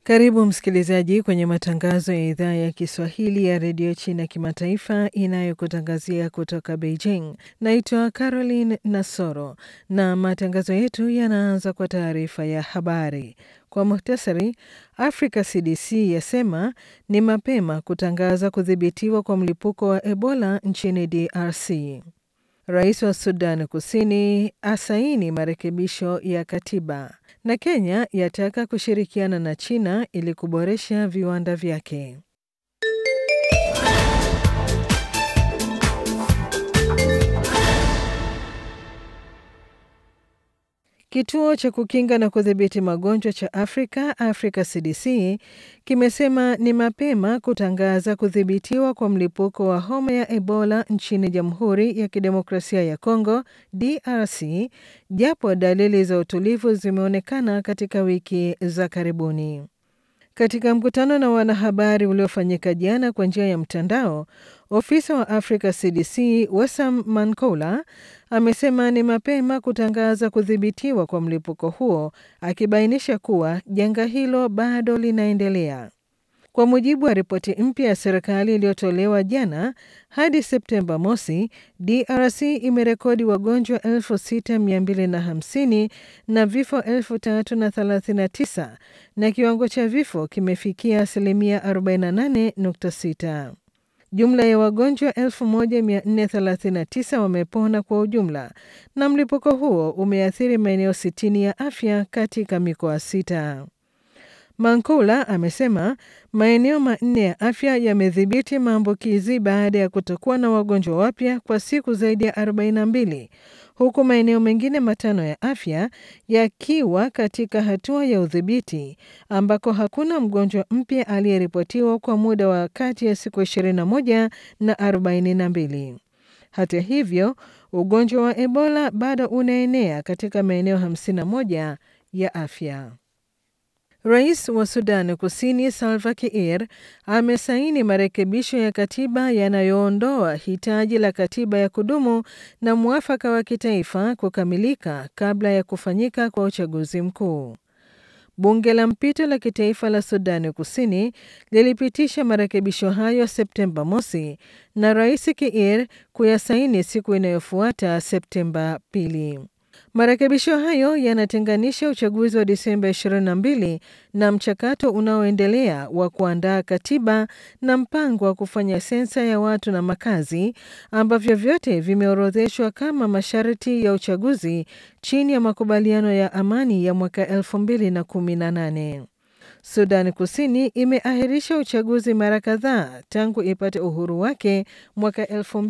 Karibu msikilizaji kwenye matangazo ya idhaa ya Kiswahili ya redio China kimataifa inayokutangazia kutoka Beijing. Naitwa Caroline Nasoro na matangazo yetu yanaanza kwa taarifa ya habari. Kwa muhtasari, Africa CDC yasema ni mapema kutangaza kudhibitiwa kwa mlipuko wa Ebola nchini DRC. Rais wa Sudan Kusini asaini marekebisho ya katiba na Kenya yataka kushirikiana na China ili kuboresha viwanda vyake. Kituo cha kukinga na kudhibiti magonjwa cha Afrika, Africa CDC, kimesema ni mapema kutangaza kudhibitiwa kwa mlipuko wa homa ya Ebola nchini Jamhuri ya Kidemokrasia ya Kongo, DRC, japo dalili za utulivu zimeonekana katika wiki za karibuni. Katika mkutano na wanahabari uliofanyika jana kwa njia ya mtandao, ofisa wa Africa CDC Wessam Mankola amesema ni mapema kutangaza kudhibitiwa kwa mlipuko huo, akibainisha kuwa janga hilo bado linaendelea. Kwa mujibu wa ripoti mpya ya serikali iliyotolewa jana, hadi Septemba mosi, DRC imerekodi wagonjwa 6250 na vifo 3039 na kiwango cha vifo kimefikia asilimia 48.6. Jumla ya wagonjwa 1439 wamepona kwa ujumla na mlipuko huo umeathiri maeneo 60 ya afya katika mikoa sita. Mankula amesema maeneo manne ya afya yamedhibiti maambukizi baada ya kutokuwa na wagonjwa wapya kwa siku zaidi ya 42 huku maeneo mengine matano ya afya yakiwa katika hatua ya udhibiti ambako hakuna mgonjwa mpya aliyeripotiwa kwa muda wa kati ya siku 21 na 42. Hata hivyo, ugonjwa wa Ebola bado unaenea katika maeneo 51 ya afya. Rais wa Sudan Kusini Salva Kiir amesaini marekebisho ya katiba yanayoondoa hitaji la katiba ya kudumu na mwafaka wa kitaifa kukamilika kabla ya kufanyika kwa uchaguzi mkuu. Bunge la mpito la kitaifa la Sudani Kusini lilipitisha marekebisho hayo Septemba mosi na Rais Kiir kuyasaini siku inayofuata Septemba pili. Marekebisho hayo yanatenganisha uchaguzi wa Disemba 22 na mchakato unaoendelea wa kuandaa katiba na mpango wa kufanya sensa ya watu na makazi ambavyo vyote vimeorodheshwa kama masharti ya uchaguzi chini ya makubaliano ya amani ya mwaka 2018. Sudan Kusini imeahirisha uchaguzi mara kadhaa tangu ipate uhuru wake mwaka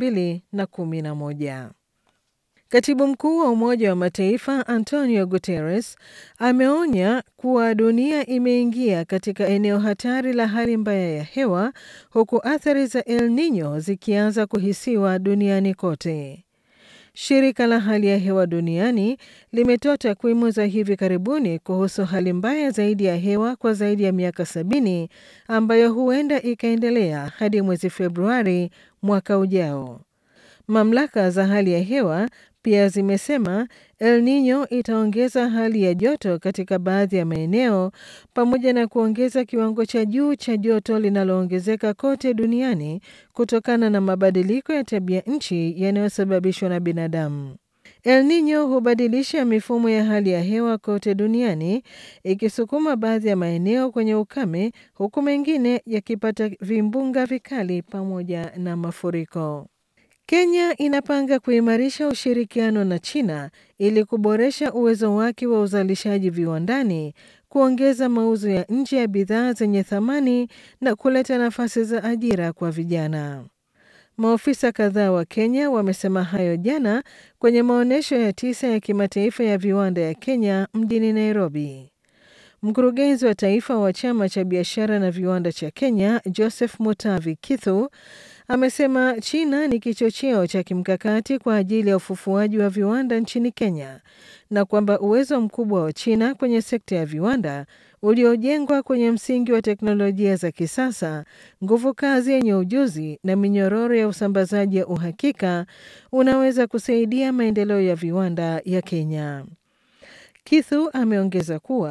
2011. Katibu mkuu wa Umoja wa Mataifa Antonio Guterres ameonya kuwa dunia imeingia katika eneo hatari la hali mbaya ya hewa huku athari za El Nino zikianza kuhisiwa duniani kote. Shirika la hali ya hewa duniani limetoa takwimu za hivi karibuni kuhusu hali mbaya zaidi ya hewa kwa zaidi ya miaka sabini ambayo huenda ikaendelea hadi mwezi Februari mwaka ujao. Mamlaka za hali ya hewa pia zimesema El Nino itaongeza hali ya joto katika baadhi ya maeneo pamoja na kuongeza kiwango cha juu cha joto linaloongezeka kote duniani kutokana na mabadiliko ya tabia nchi yanayosababishwa na binadamu. El Nino hubadilisha mifumo ya hali ya hewa kote duniani ikisukuma baadhi ya maeneo kwenye ukame huku mengine yakipata vimbunga vikali pamoja na mafuriko. Kenya inapanga kuimarisha ushirikiano na China ili kuboresha uwezo wake wa uzalishaji viwandani, kuongeza mauzo ya nje ya bidhaa zenye thamani na kuleta nafasi za ajira kwa vijana. Maofisa kadhaa wa Kenya wamesema hayo jana kwenye maonyesho ya tisa ya kimataifa ya viwanda ya Kenya mjini Nairobi. Mkurugenzi wa taifa wa chama cha biashara na viwanda cha Kenya, Joseph Mutavi Kithu, amesema China ni kichocheo cha kimkakati kwa ajili ya ufufuaji wa viwanda nchini Kenya na kwamba uwezo mkubwa wa China kwenye sekta ya viwanda uliojengwa kwenye msingi wa teknolojia za kisasa, nguvu kazi yenye ujuzi na minyororo ya usambazaji ya uhakika unaweza kusaidia maendeleo ya viwanda ya Kenya. Kithu ameongeza kuwa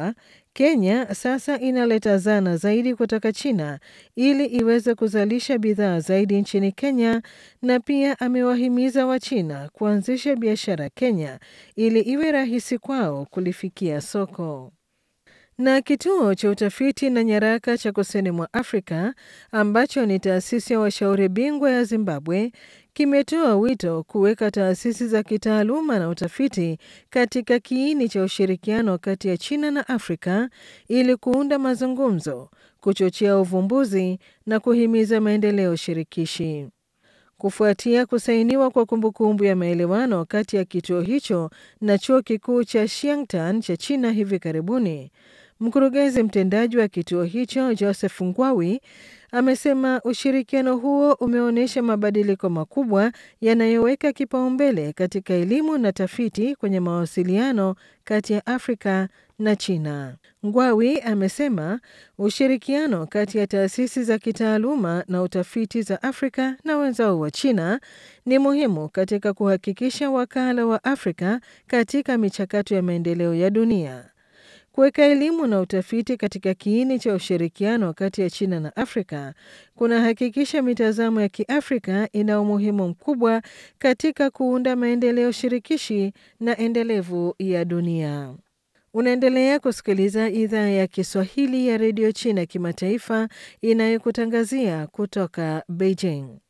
Kenya sasa inaleta zana zaidi kutoka China ili iweze kuzalisha bidhaa zaidi nchini Kenya, na pia amewahimiza Wachina kuanzisha biashara Kenya ili iwe rahisi kwao kulifikia soko. Na kituo cha utafiti na nyaraka cha kusini mwa Afrika ambacho ni taasisi ya washauri bingwa ya Zimbabwe kimetoa wito kuweka taasisi za kitaaluma na utafiti katika kiini cha ushirikiano kati ya China na Afrika ili kuunda mazungumzo, kuchochea uvumbuzi na kuhimiza maendeleo shirikishi. Kufuatia kusainiwa kwa kumbukumbu ya maelewano kati ya kituo hicho na chuo kikuu cha Xiangtan cha China hivi karibuni, mkurugenzi mtendaji wa kituo hicho Joseph Ngwawi amesema ushirikiano huo umeonyesha mabadiliko makubwa yanayoweka kipaumbele katika elimu na tafiti kwenye mawasiliano kati ya Afrika na China. Ngwawi amesema ushirikiano kati ya taasisi za kitaaluma na utafiti za Afrika na wenzao wa China ni muhimu katika kuhakikisha wakala wa Afrika katika michakato ya maendeleo ya dunia. Kuweka elimu na utafiti katika kiini cha ushirikiano kati ya China na Afrika kunahakikisha mitazamo ya Kiafrika ina umuhimu mkubwa katika kuunda maendeleo shirikishi na endelevu ya dunia. Unaendelea kusikiliza idhaa ya Kiswahili ya redio China kimataifa inayokutangazia kutoka Beijing.